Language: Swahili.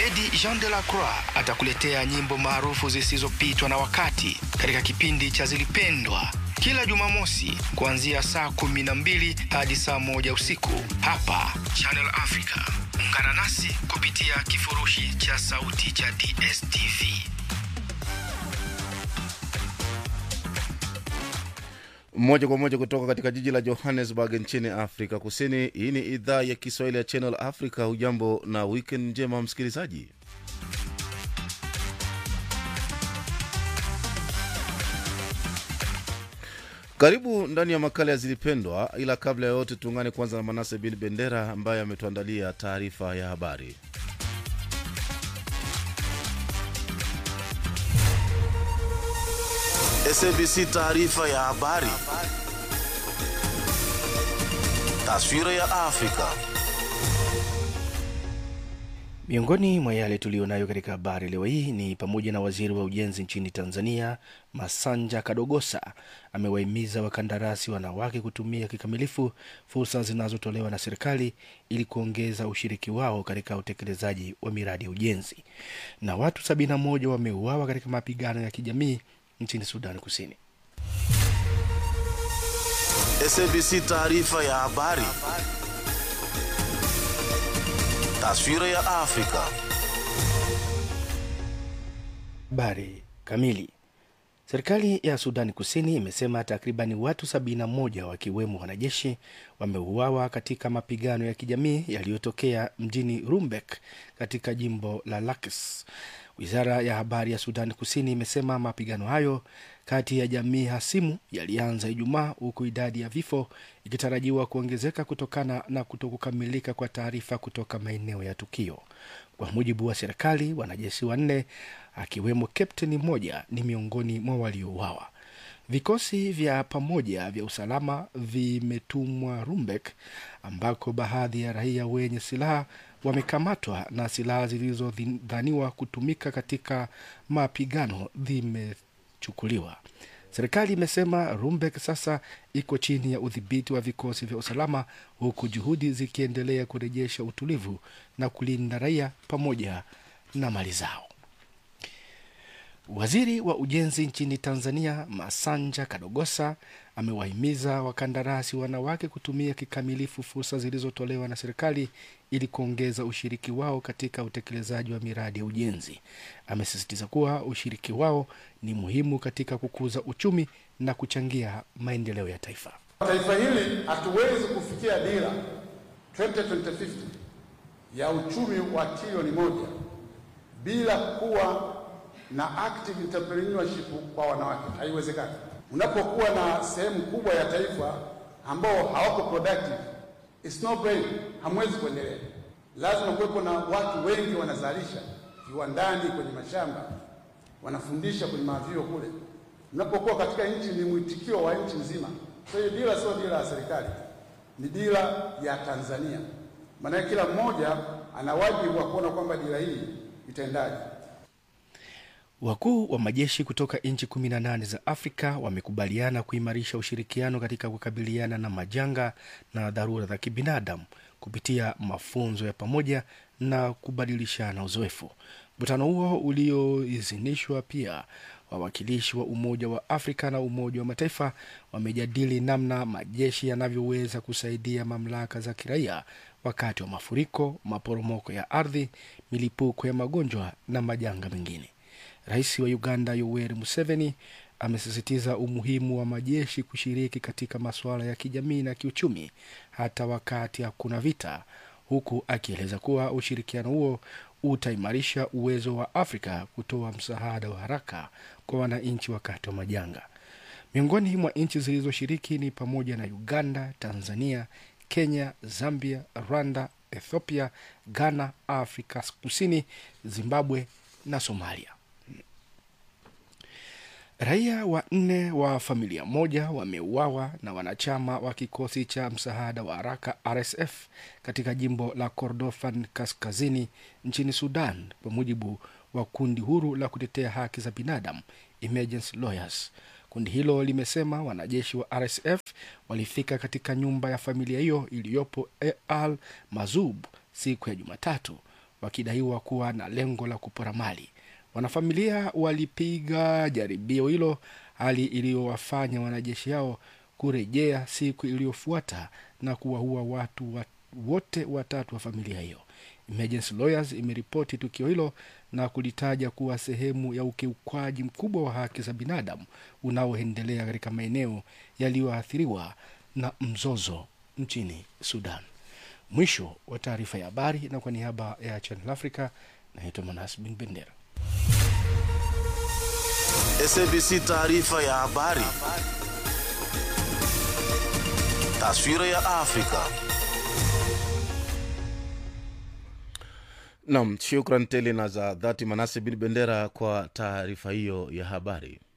Abedi Jean de la Croix atakuletea nyimbo maarufu zisizopitwa na wakati katika kipindi cha Zilipendwa kila Jumamosi kuanzia saa kumi na mbili hadi saa moja usiku hapa Channel Africa. Ungana nasi kupitia kifurushi cha sauti cha DSTV. moja kwa moja kutoka katika jiji la johannesburg nchini afrika kusini hii ni idhaa ya kiswahili ya channel africa hujambo na weekend njema msikilizaji karibu ndani ya makala ya zilipendwa ila kabla ya yote tuungane kwanza na manase bin bendera ambaye ametuandalia taarifa ya habari SABC taarifa ya habari. Taswira ya Afrika. Miongoni mwa yale tuliyonayo katika habari leo hii ni pamoja na waziri wa ujenzi nchini Tanzania Masanja Kadogosa amewahimiza wakandarasi wanawake kutumia kikamilifu fursa zinazotolewa na serikali ili kuongeza ushiriki wao katika utekelezaji wa miradi ya ujenzi. Na watu 71 wameuawa katika mapigano ya kijamii nchini Sudan Kusini. SABC taarifa ya habari. Taswira ya Afrika. Habari kamili. Serikali ya Sudani Kusini imesema takribani watu 71 wakiwemo wanajeshi wameuawa katika mapigano ya kijamii yaliyotokea mjini Rumbek katika jimbo la Lakes. Wizara ya habari ya Sudani Kusini imesema mapigano hayo kati ya jamii hasimu yalianza Ijumaa, huku idadi ya vifo ikitarajiwa kuongezeka kutokana na kutokukamilika kwa taarifa kutoka maeneo ya tukio. Kwa mujibu wa serikali, wanajeshi wanne akiwemo kapteni mmoja ni miongoni mwa waliouawa. Vikosi vya pamoja vya usalama vimetumwa Rumbek, ambako baadhi ya raia wenye silaha wamekamatwa na silaha zilizodhaniwa kutumika katika mapigano zimechukuliwa. Serikali imesema Rumbek sasa iko chini ya udhibiti wa vikosi vya usalama, huku juhudi zikiendelea kurejesha utulivu na kulinda raia pamoja na mali zao. Waziri wa ujenzi nchini Tanzania Masanja Kadogosa amewahimiza wakandarasi wanawake kutumia kikamilifu fursa zilizotolewa na serikali ili kuongeza ushiriki wao katika utekelezaji wa miradi ya ujenzi. Amesisitiza kuwa ushiriki wao ni muhimu katika kukuza uchumi na kuchangia maendeleo ya taifa. Taifa hili hatuwezi kufikia dira 2050 ya uchumi wa trilioni moja bila kuwa na active entrepreneurship kwa wanawake, haiwezekani. Unapokuwa na sehemu kubwa ya taifa ambao hawako productive, it's no brain, hamwezi kuendelea. Lazima kuwepo na watu wengi wanazalisha viwandani, kwenye mashamba, wanafundisha kwenye mavyuo kule. Unapokuwa katika nchi, ni mwitikio wa nchi nzima. So hiyo dira sio dira ya serikali, ni dira ya Tanzania. Maana kila mmoja ana wajibu wa kuona kwamba dira hii itaendaje. Wakuu wa majeshi kutoka nchi 18 za Afrika wamekubaliana kuimarisha ushirikiano katika kukabiliana na majanga na dharura za kibinadamu kupitia mafunzo ya pamoja na kubadilishana uzoefu. Mkutano huo ulioidhinishwa pia wawakilishi wa Umoja wa Afrika na Umoja wa Mataifa wamejadili namna majeshi yanavyoweza kusaidia mamlaka za kiraia wakati wa mafuriko, maporomoko ya ardhi, milipuko ya magonjwa na majanga mengine. Rais wa Uganda Yoweri Museveni amesisitiza umuhimu wa majeshi kushiriki katika masuala ya kijamii na kiuchumi hata wakati hakuna vita, huku akieleza kuwa ushirikiano huo utaimarisha uwezo wa Afrika kutoa msaada wa haraka kwa wananchi wakati wa majanga. Miongoni mwa nchi zilizoshiriki ni pamoja na Uganda, Tanzania, Kenya, Zambia, Rwanda, Ethiopia, Ghana, Afrika Kusini, Zimbabwe na Somalia. Raia wanne wa familia moja wameuawa na wanachama wa kikosi cha msaada wa haraka RSF katika jimbo la Kordofan kaskazini nchini Sudan, kwa mujibu wa kundi huru la kutetea haki za binadamu Emergency Lawyers. Kundi hilo limesema wanajeshi wa RSF walifika katika nyumba ya familia hiyo iliyopo Al Mazub siku ya Jumatatu wakidaiwa kuwa na lengo la kupora mali. Wanafamilia walipiga jaribio hilo, hali iliyowafanya wanajeshi hao kurejea siku iliyofuata na kuwaua watu wa, wote watatu wa familia hiyo. Emergency Lawyers imeripoti tukio hilo na kulitaja kuwa sehemu ya ukiukwaji mkubwa wa haki za binadamu unaoendelea katika maeneo yaliyoathiriwa na mzozo nchini Sudan. Mwisho wa taarifa ya habari, na kwa niaba ya Channel Africa naitwa Manas Bin Bendera. SABC taarifa ya habari. Taswira ya Afrika. Nam, shukran tele na za dhati Manase bin Bendera kwa taarifa hiyo ya habari.